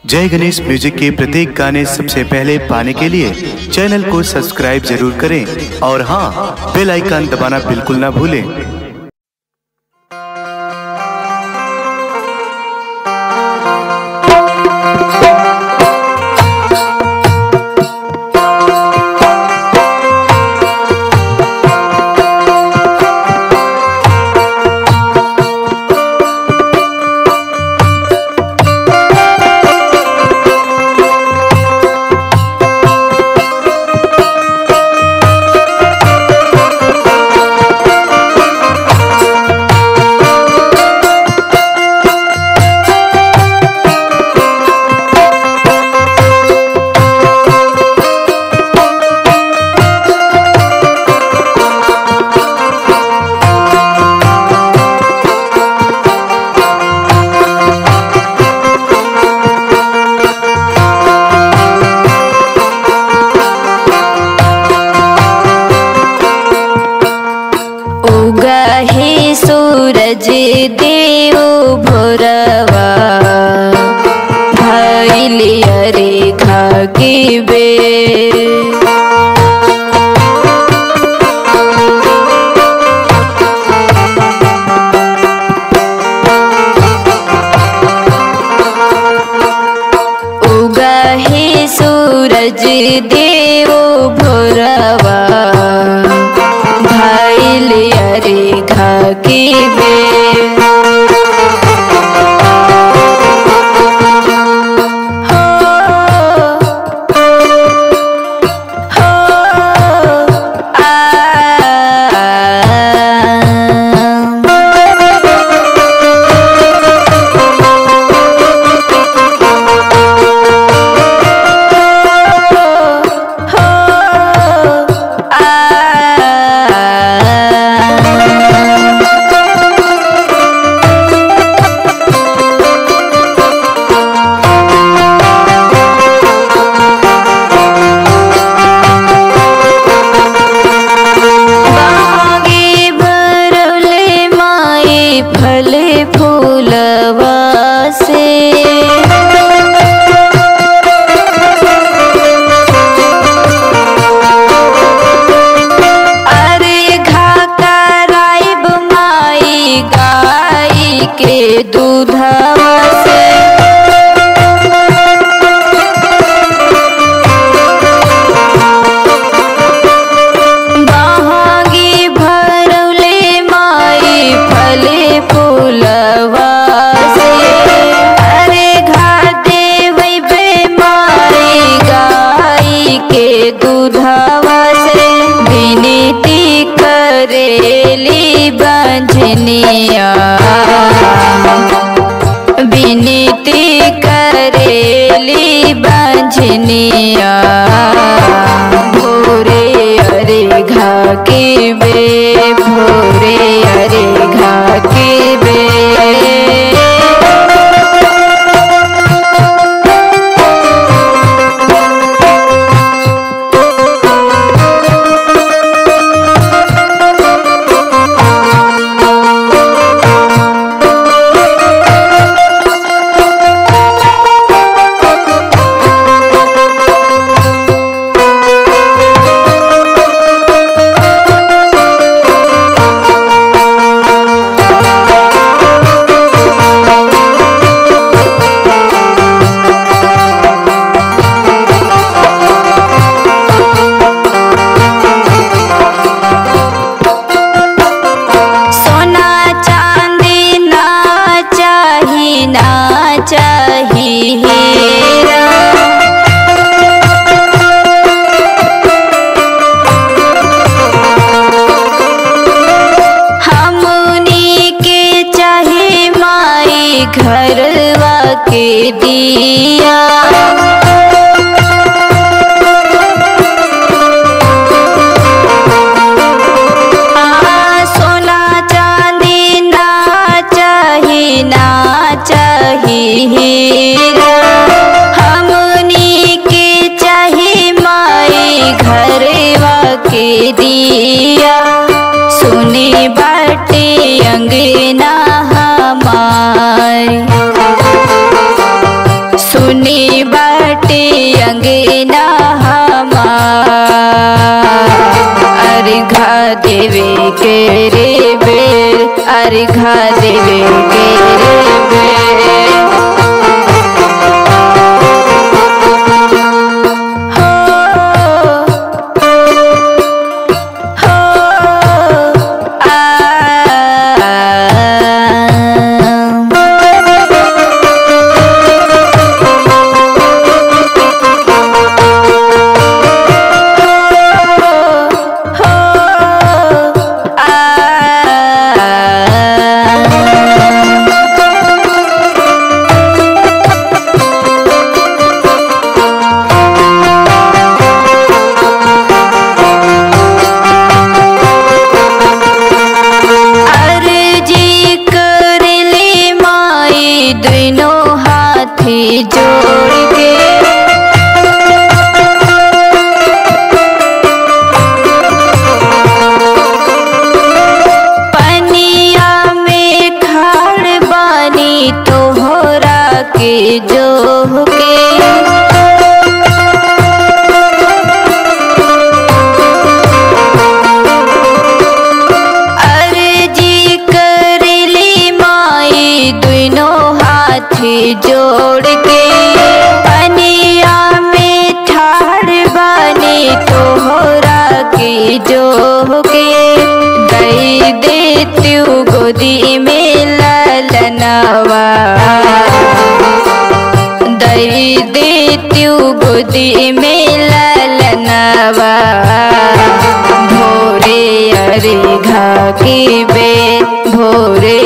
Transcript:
जय गणेश म्यूजिक के प्रत्येक गाने सबसे पहले पाने के लिए चैनल को सब्सक्राइब जरूर करें और हाँ बेल आइकन दबाना बिल्कुल ना भूलें उगहे सूरज देव भोरवा भैली अरे खाके बे उगहे सूरज देव भोरवा भैल अरे खाके बे हो हो बागे भरले माए फले फूलवा से अरे घा कराइब माई गाई के दूधवा से बहागी भरले माई फले फूलवा से अरे घा देवै बे माई गाई के दूधवा से विनती करेली बंझनिया विनती करेली बंझनिया भोरे अरे घा के बे भोरे अरे घा के बे सोना चांदी ना चाही ना चाही हीरा हमनी के चाहे माई घरवा के दिया आ, सोना चांदी ना चाही ना चाही हीरा हमनी के चाही माई घरवा के दिया सुनी बाटे अंगना हमारी सुनी बाटे अंगना अर्घा देवे के रे बेर अर्घा देवे के रे बेर हो हो अर्जी कर ले माई दोनों हाथी जोड़ के पनिया में खाड़ बानी तोहरा के जो के अर्जी कर ली माई दोनों हाथी जोड़ के पनिया में ठाड़ बने तोहरा के जो के दई दे तू गोदी में ललनवा दई दे तू गोदी में ललनवा भोरे अरे घा के बे भोरे